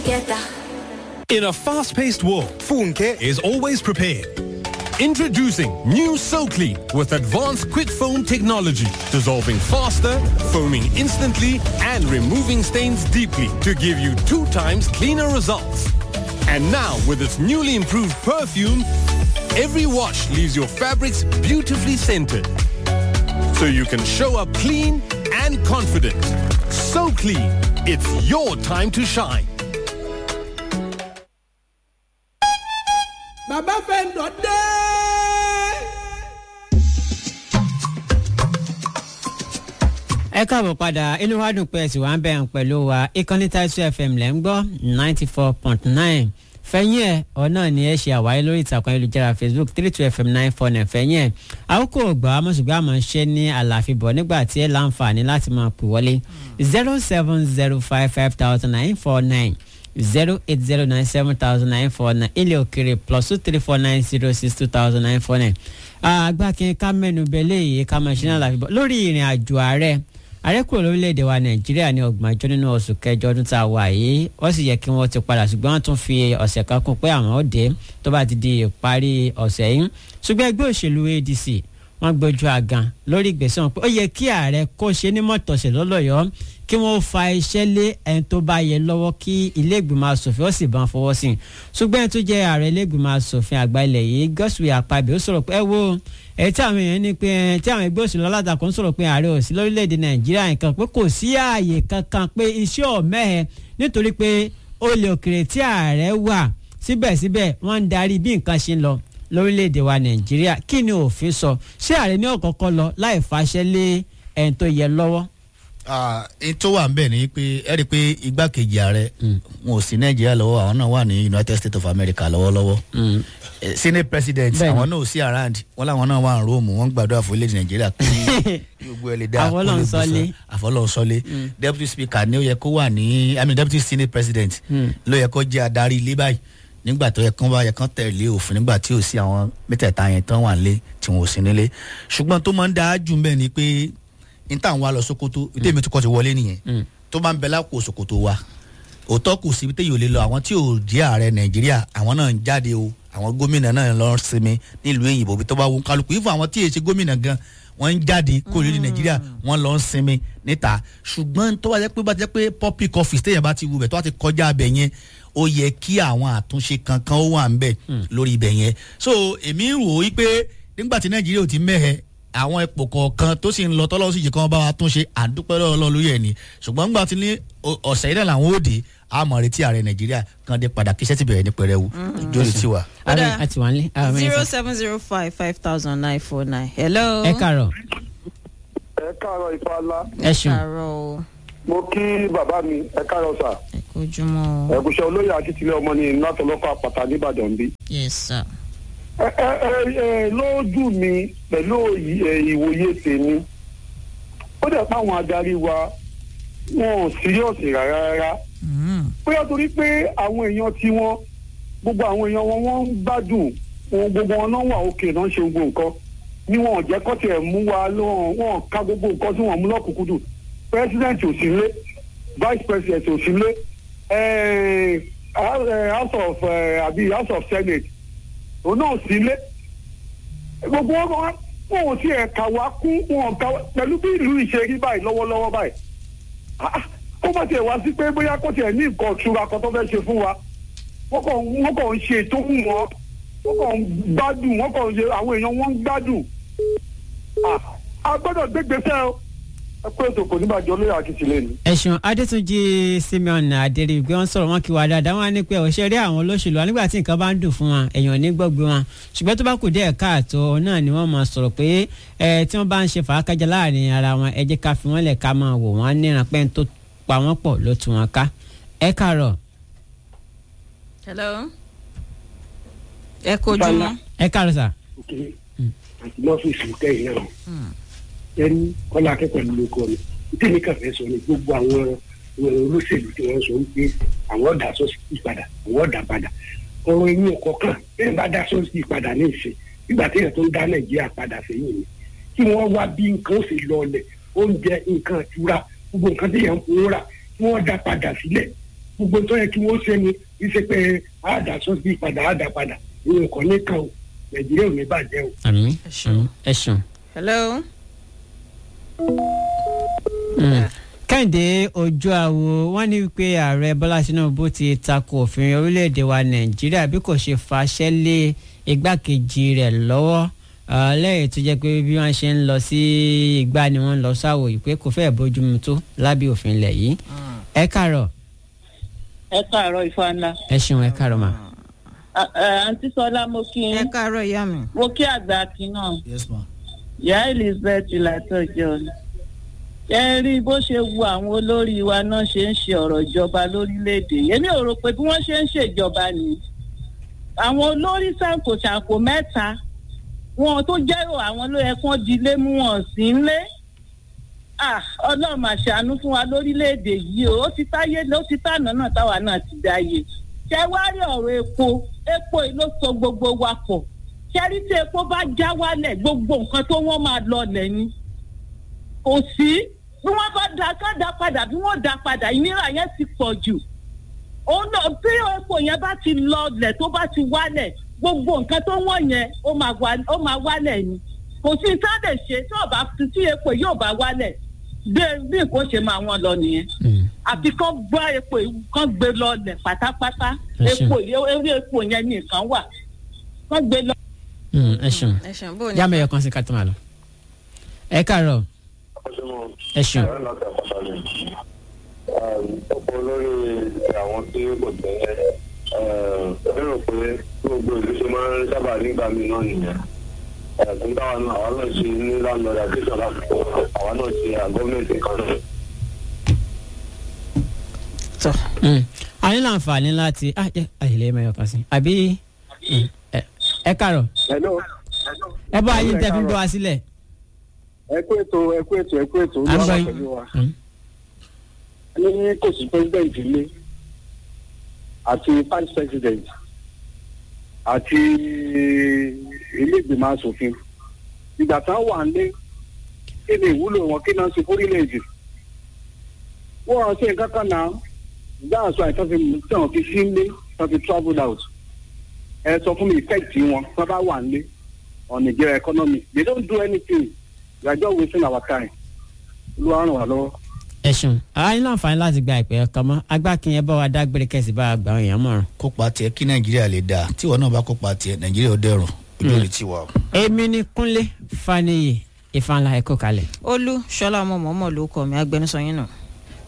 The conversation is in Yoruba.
together. In a fast-paced world, Funke is always prepared. Introducing new SoClean with advanced quick foam technology, dissolving faster, foaming instantly, and removing stains deeply to give you two times cleaner results. And now, with its newly improved perfume, every wash leaves your fabrics beautifully scented. So you can show up clean and confident. So clean, it's your time to shine. bàbá fẹ́ǹdọ̀ dé. ẹ káàbọ̀ padà inú wa dùn pé ẹ sì wá ń bẹ̀rù pẹ̀lú wa ìkànnì Taisu FM lẹ́ ń gbọ́ ninety four point nine fẹ̀yìn ẹ̀ ọ̀nà ni ẹ ṣe àwáyé lórí ìtàkùn ayélujára Facebook three two FM nine four nine fẹ̀yìn ẹ̀ àkókò ọgbà amọ̀ṣùgbọ́n àmọ̀ ṣe ní àlàfíbọ̀ nígbà tí ẹ láǹfààní láti máa pè wọlé zero seven zero five five thousand nine four nine zero eight zero nine seven thousand nine four nine ilé òkèrè plus two three four nine zero six two thousand nine four nine agbákin ká mẹ́nu bẹ́lẹ̀ yìí ká máa ṣe ní àlàfíbọ̀ lórí ìrìn àjò ààrẹ ààrẹ kúrò lórílẹ̀‐èdè wa nàìjíríà ní ọgbọ̀njọ́ nínú oṣù kẹjọ ọdún tá a wà yìí wọ́n sì yẹ kí wọ́n ti padà ṣùgbọ́n wọ́n tún fi ọ̀sẹ̀ kan kún pé àwọn ó dé tó bá ti di ìparí ọ̀sẹ̀ yìí ṣùgbọ́n ẹgbẹ́ òṣèlú adc wọ́n gbójú àgàn lórí ìgbésẹ̀ wọn pé ó yẹ kí ààrẹ kó ṣe ní mọ̀tọ̀ṣẹ̀ lọ́lọ́yọ́ kí wọ́n fa iṣẹ́ lé ẹni tó bá yẹ lọ́wọ́ kí ilé ìgbìmọ̀ asòfin ó sì bá ń fọwọ́ sí i ṣùgbọ́n ẹni tó jẹ́ ààrẹ ilé ìgbìmọ̀ asòfin àgbà ilẹ̀ yìí Godswill Akpabio ó sọ̀rọ̀ pé ẹ wo èyí tí àwọn èèyàn ní pé tí àwọn ẹgbẹ́ òṣèlú alátakò ń sọ̀rọ̀ pé ààrẹ ò sí lórílẹ̀‐èdè Nàìjíríà nǹkan pé kò sí ààyè kankan pé iṣẹ́ ọ̀mẹ́hẹ nítorí pé olè òkèrè tí ààrẹ wà síbẹ̀síbẹ̀ wọ́n ń darí bí nǹkan ṣe ń lọ lórílẹ̀‐èdè wa Nàìjíríà kí ni òfin sọ ṣé ààrẹ ní ọ̀kọ̀ọ̀kọ̀ lọ láì fàṣẹ lé ẹni tó yẹ lọ́wọ́ n tó wà ń bẹ̀ ni pé ẹ rí i pé igbákejì ààrẹ wọn ò sí nàìjíríà lọ́wọ́ àwọn náà wà ní united states of america lọ́wọ́lọ́wọ́ senate president àwọn náà ò sí around wọn làwọn náà wà ní rome wọn gbàdúrà fún ilẹ̀ nàìjíríà kí gbogbo ẹ lè dá Àfọlọ́runṣọ́lé. àfọlọ́runṣọ́lé deputy speaker ni ó yẹ kó wà ní i mean deputy senate president ló yẹ kó jẹ́ adarí ilé báyìí nígbà tó yẹ kán bá yẹ kán tẹ̀lé òfin nígbà tí ò sí àwọn mẹ́tẹ̀ẹ̀ta yẹn tán wà nílé tí wọn ò sí nílé ṣùgbọ́n tó máa ń dáa jù mbẹ́ ni pé n tà ń wá lọ Sokoto ìdí èmi tó kọ́ ti wọlé nìyẹn tó bá ń bẹ lápò Sokoto wa òótọ́ kù síbi téyì ò lè lọ àwọn tí ò jẹ́ ààrẹ Nàìjíríà àwọn náà ń jáde o àwọn gómìnà náà lọ sinmi nílùú èyìnbó bí tó bá wọn kálukú ìfọ̀ àwọn tí èyí ṣe gómìnà gan wọ́n ń jáde kó lórí Nàìjíríà wọ́n lọ ń sinmi níta ṣùgbọ́n tó bá jẹ́ pé bá jẹ́ pé public office téèyàn bá ti wù bẹ̀ tó bá ti kọjá abẹ yẹn ó yẹ kí àwọn àtúnṣe kankan ó wà ń bẹ̀ lórí ibẹ̀ yẹn so èmi rò ó pé nígbà tí Nàìjíríà ò ti mẹ́hẹ̀ àwọn ipò kọ̀ọ̀kan tó sì ń lọ tọ́lọ́wọ́ sì jẹ́ kí wọ́n bá wa tún ṣe àdúpẹ́ lọ́wọ́ Ọlọ́run lórí ẹ̀ ni ṣùgbọ́n nígbà tí ní ọ̀sẹ̀ yìí náà làwọn òde àmọ̀ retí ààrẹ Nàìjíríà kan dé padà kí iṣẹ́ ti bẹ̀rẹ̀ ní pẹrẹwu jórí tiwa. ààrẹ àti wà ní. zero seven zero five five thousand nine four nine. hello. ẹ kàárọ̀ ẹ káàárọ̀ ifáàlá ẹ ṣeun kàárọ̀ o. mo kí bàbá mi ẹ káàárọ̀ sà ẹ kojúmọ́ o. ẹkùṣẹ olóyè akíntìlẹ ọmọ ní látọlọkọ àpàtà nìbàdàn bí. yes sir. ẹ ẹ ẹ lójú mi pẹ̀lú òyì- ẹ, ìwòye tèmi ó dẹ̀ pé àwọn adarí wa wọn ò síríọ̀sì rárá rárá Mm. bóyá torí pé àwọn èèyàn tí wọn gbogbo àwọn èèyàn wọn wọn ń gbádùn wọn gbogbo wọn náà wà òkè náà ń ṣe gbogbo nǹkan ni wọn ò jẹ́ kọ́ tiẹ̀ mú wa lọ́wọ́ wọn ò ká gbogbo nǹkan tí wọ́n mú lọ́kùnkúndùn president ò sí lé vice president ò sí lé eh, house of eh, àbí house of senate òun náà ò sí lé gbogbo wọn wọn wọn ò tiẹ̀ kà wá kún wọn ò kà wá pẹ̀lú bí ìlú ìṣe rí báyìí lọ́wọ́lọ́wọ́ báyìí Ah, kó bá tiẹ̀ wá sí pé bóyá kó tiẹ̀ ní nǹkan ìṣúra kan tó fẹ́ ṣe fún wa wọ́n kàn wọ́n kàn ń ṣe tó wù wọ́n wọ́n kàn ń gbádùn wọ́n kàn ń ṣe àwọn èèyàn wọ́n ń gbádùn Ah, a gbọ́dọ̀ gbégbèsè o ẹ pé ètò kò ní bàjẹ́ olóyè akíntìlẹ̀ ni. ẹ̀sùn adétúnjì simeon adérígbé wọn sọ̀rọ̀ wọn kí wàá dáadáa wọn á ní pé òṣèré àwọn olóṣèlú wa nígbà tí nǹkan bá ń dùn fún wọn èèyàn ní gbọ́gbé wọn ṣùgbọ́n tó bá kù díẹ̀ káàtó náà ni wọ́n máa sọ̀rọ̀ pé ẹ tí wọ́n bá ń ṣe fàákájà láàrin ara wọn ẹ jẹ́ ká fi wọ́n lẹ̀ ká máa wò wọ́n níran pé ń tó pa wọ́n pọ̀ ló tú wọn ká ẹ kàárọ̀ hello. ẹ kojúmọ́. ẹ kàárọ̀ sà. àti lọ́fíìsì kẹ́yìn náà ẹni kọ́lá akẹ́kọ̀ọ́ ló kọ́ mi tèmi kàn fẹ́ sọ ni gbogbo àwọn àwọn olóṣèlú tí wọ́n sọ wípé àwọn ọ̀dà sọ́sì padà àwọn ọ̀dà padà ọ̀rọ̀ ẹ̀yìn ọkọ̀ kan bẹ́ẹ̀ bá dá sọ́sì padà ní ìsìn nígbà tí èèyàn tó ń dá nàìjíríà padà sẹ́yìn ni kí wọ́n wá bí nǹkan ó sì lọlẹ̀ oúnjẹ nǹkan ìtura gbogbo nǹkan tí èèyàn ń fowó rà kí wọ́n dá padà sílẹ̀ gbogbo tó yẹ kí wọ́n ṣe ni ìṣe pé àdá sọ́sì padà àdá padà ìyẹn kò ní kàn o nàìjíríà ò ní bàjẹ́ o. àmì Ẹ ṣeun. àmì ẹ ṣeun. hello. Mm. kẹ́hìndé ojú àwo wọ́n ní wípé ààrẹ bọ́lá tinubu ti tako òfin orílẹ̀-èdè wa nàìjíríà bí kò ṣe faṣẹ́ lé igbákejì rẹ̀ lọ́wọ́ ah, lẹ́yìn tó jẹ́ pé bí wọ́n ṣe ń lọ sí ìgbà ni wọ́n ń lọ sáwò yìí pé kò fẹ́ẹ̀ bójúmu tó lábẹ́ òfin ilẹ̀ yìí ẹ kàárọ̀ ẹ káàárọ̀ ifá ńlá ẹ ṣeun ẹ kàárọ̀ mà. À- ẹ, àǹtí sọlá mo kí ẹ yín káàárọ̀ ìyá mi. mo kí àgbà akin náà yes ma. ìyá elizabeth látọjọ ni ẹ rí bó ṣe wu àwọn olórí wa náà ṣe ń ṣe ọ̀rọ̀ ìjọba lórílẹ̀‐èdè èmi ò rò pé bí wọ́n ṣe ń ṣèjọba ni àwọn olórí ṣàǹkóṣàǹkó mẹ́ta wọn tó jẹ́ àwọn ló yẹ kán di ilé mú wọn sí ilé Ah, ọlọ́run máa ṣàánú fún wa lórílẹ̀‐èdè yìí o ó ti táyé ó ti tànà náà táwa náà ti dáyé ṣé wá rí ọ̀rọ̀ epo epo yìí ló so gbogbo wa pọ̀ ṣẹ́rí tí epo bá já wálẹ̀ gbogbo nǹkan tó wọ́n máa lọlẹ̀ ni kò sí bí wọ́n bá da ká da padà bí wọ́n da padà ìnira yẹn ti pọ̀ jù òun náà bí epo yẹn bá ti lọlẹ̀ tó bá ti wálẹ̀ gbogbo nǹkan tó wọ́n yẹn ó máa wá- ó máa wálẹ̀ ni kò sí tá a lè ṣe tí ò bá tí epo yóò bá wálẹ̀ bí bí nǹkan ṣe máa wọ́n lọ nìyẹn Mm. àfi kán gbọ́ epo yìí kán gbé lọlẹ̀ pátápátá Ẹ ṣeun. epo yìí eré epo yẹn nìkan wà kán gbé lọ. Mm, ẹ ṣeun ẹ ṣeun bó o ní. jámẹ́ ẹ̀yọ̀ kan sí ká tó máa lọ. ẹ kàárọ̀ ẹ ṣeun. ọ̀pọ̀ olórí àwọn tí kò tẹ́ lérò pé gbogbo ìlú ṣe máa ń sábà nígbà míì náà nìyẹn ẹ̀sùn táwa náà àwa náà ṣe ní landlord association láti kọ́ àwa náà ṣe àgọ́mẹ̀ntì kan náà. tọ Mm. a ní láǹfààní láti ah jẹ́ àyèlé mẹ́yọ̀ kan sí àbí mm, ẹ- ẹ kàárọ̀ hello ẹ bá ayé tẹ́ fi ń bọ́ wa sílẹ̀. ẹ kú ètò ẹ kú ètò ẹ kú ètò à ń olúwa gbọ́ wà pẹ̀lú wa. yín. Mm. ní kò sí president ilé àti vice president àti ilé ìgbìmọ̀ asòfin ìgbà tán wà nílé kí ni ìwúlò wọn kí náà ṣe fórílẹ̀-èdè wọ́n ṣe nǹkan kan náà dáàsọ àìsàn fi tí wọ́n fi sí nílé wọ́n fi travel out ẹ sọ fún mi effect wọn wọ́n bá wà nílé on Nigeria economy they don't do anything we are just wasting our time olúwa ràn wá lọ́wọ́. ẹ ṣeun a ní láǹfààní láti gba ìpè ọkàn mọ́ agbákin ẹ bá wa dágbére kẹsì bá wa gbà àwọn èèyàn mọ̀ràn. kópa tiẹ̀ kí nàìjíríà lè dáa tí ìwọ náà bá kópa tiẹ̀ nàìjíríà ó dẹrùn ojú ò lè tiwa o. èmi ni kúnlé faniyi ìfanla ẹ̀kọ́ kalẹ̀. olú ṣọlá ọmọ mọ̀ọ́mọ̀ ló kọ mi agbẹnusọ yín nù.